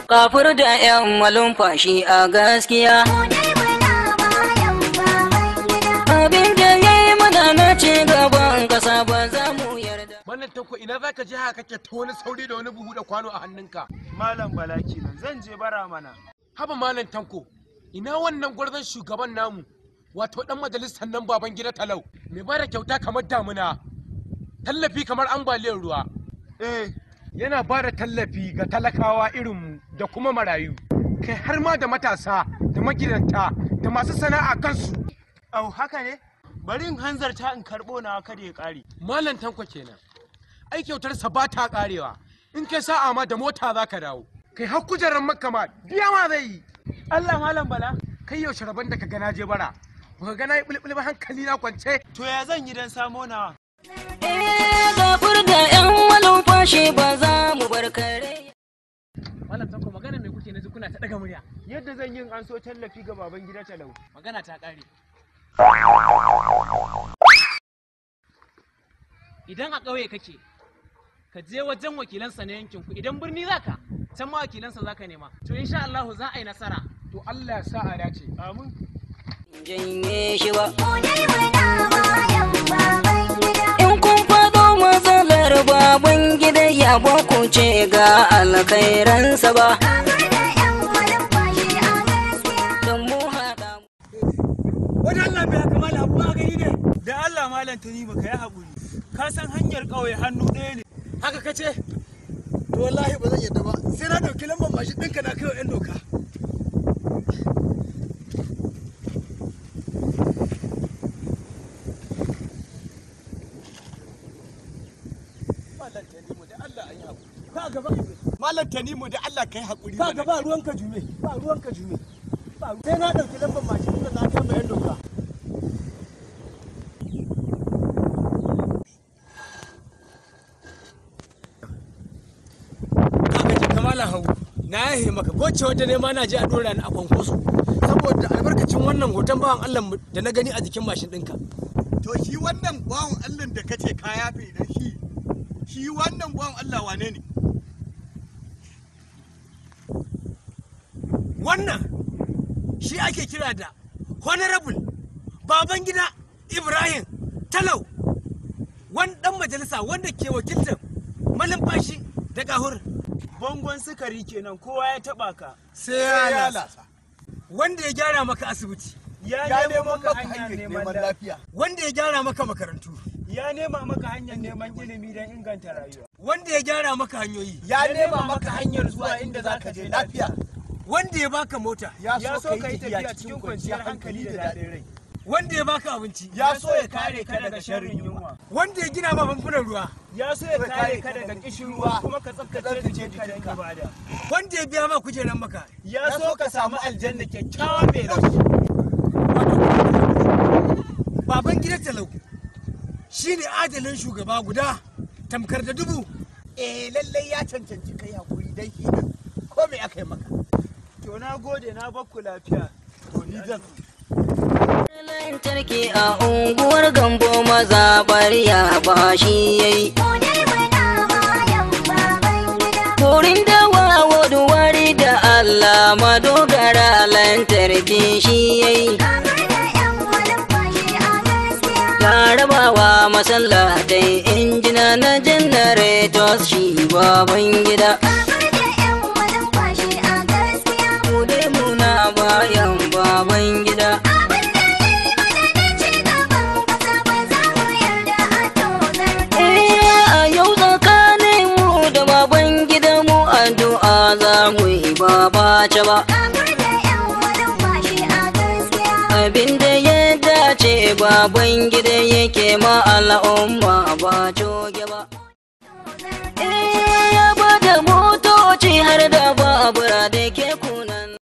Kafur da 'yan malumfashi a gaskiya. Abin da ya yi mana na ci gaban ƙasa ba za mu yarda. Wannan tanko ina za ka je haka kake ta wani sauri da wani buhu da kwano a hannunka. Malam Bala kenan zan je bara mana. Haba malam tanko, ina wannan gwarzon shugaban namu, wato dan majalisar nan baban gida talau, mai bada kyauta kamar damuna, tallafi kamar ambaliyar ruwa. Eh, Yana ba da tallafi ga talakawa irinmu da kuma marayu, kai har ma da matasa da magidanta da masu sana'a kansu. au haka ne? Bari in hanzarta in karɓo na kada ya ƙare. Malam tanko kenan. Ai kyautarsa ba ta karewa, in kai sa'a ma da mota za ka dawo. Kai har kujerar makka ma biya ma zai yi. Allah Malam Bala, kai yaushe rabon da ka gana je bara baka gana yi bulbul ba hankali na kwance to ya zan yi don samo nawa? Eh, kafur da 'yan malumfashi ba za mu bar kare. Malam Tanko magana me kuke na ji kuna ta daga murya? Yadda zan yin an so tallafi ga baban gida talau. Magana ta ƙare. Idan a ƙauye kake, ka je wajen wakilansa na yankinku idan birni zaka, can ma wakilansa zaka nema. To insha Allahu za a yi nasara. to Allah ya sa a dace Amin. Janye shi ba. In kun faɗo matsalar baban gida ya ba ku ce ga alkhairansa ba. Don mu haɗa mu. Wani Allah bai haka malam abu a gani ne. Da Allah malam ta ba ka yi haƙuri. Ka san hanyar ƙauye hannu ɗaya ne. haka ka ce to wallahi ba zan yadda ba sai na ɗauki lambar mashin ɗinka na kai wa 'yan doka Malam Tanimu da Allah an yi haƙuri. Ka gaba Malam Tanimu da Allah kai haƙuri. Ka gaba ruwanka jume, ba ruwanka jume. Ba ru- Sai na ɗauki lambar mashin ɗinka na kai wa 'yan doka. kaga ji kamala hau na yahe maka ko ce wata nema na je a dora ni a kwankwaso saboda albarkacin wannan hoton bawan Allah da na gani a jikin mashin ɗinka To shi wannan bawan Allah da kace ka yafe da shi, shi wannan bawan Allah wane ne? wannan shi ake kira da honorable baban gida Ibrahim Talau wani dan majalisa wanda ke wakiltar malumfashi da gahur Bangon sukari kenan kowa ya taɓa ka. sai ya lasa lasa. wanda ya gyara maka asibiti Ya, Ya nemo neman maka maka hanyar hanyar neman neman lafiya. lafiya. wanda ya gyara maka makarantu Ya nema maka hanyar neman ilimi don inganta rayuwa. wanda ya gyara maka hanyoyi Ya nema maka hanyar zuwa inda za ka je lafiya. wanda ya baka mota Ya so ka yi tafiya cikin kwanciyar hankali da daɗin rai. wanda ya baka abinci Ya so ya kare ka daga sharrin yunwa. wanda ya gina ma famfunan ruwa Ya so ya kare ka daga kishin ruwa kuma ka tsaftace tsaftace jikinka don jikinka. ibada. wanda ya biya ma kujeran maka Ya so ka samu aljanna kyakkyawan mai laushi. baban gidan talau shine adalin shugaba guda tamkar da dubu Eh lallai ya cancanci kai hakuri dan shi din. Ko me aka yi maka? To na gode na bakku lafiya. To ni zan Lantarki a unguwar gambo maza ya ba shi yayi. Wurin dawa wari da Allah madogara lantarki shi yayi. Ya rabawa masallatai injina na janaretos shi baban gida. Mu dai muna bayan baban gida. Eh, a yau tsakanin mu da baban gida mu addu'a za mu yi ba ɓace ba. Abinda ya dace baban gida yake ma al'umma ba coge ba. Eh, ya bada motoci har da babura da ke kuna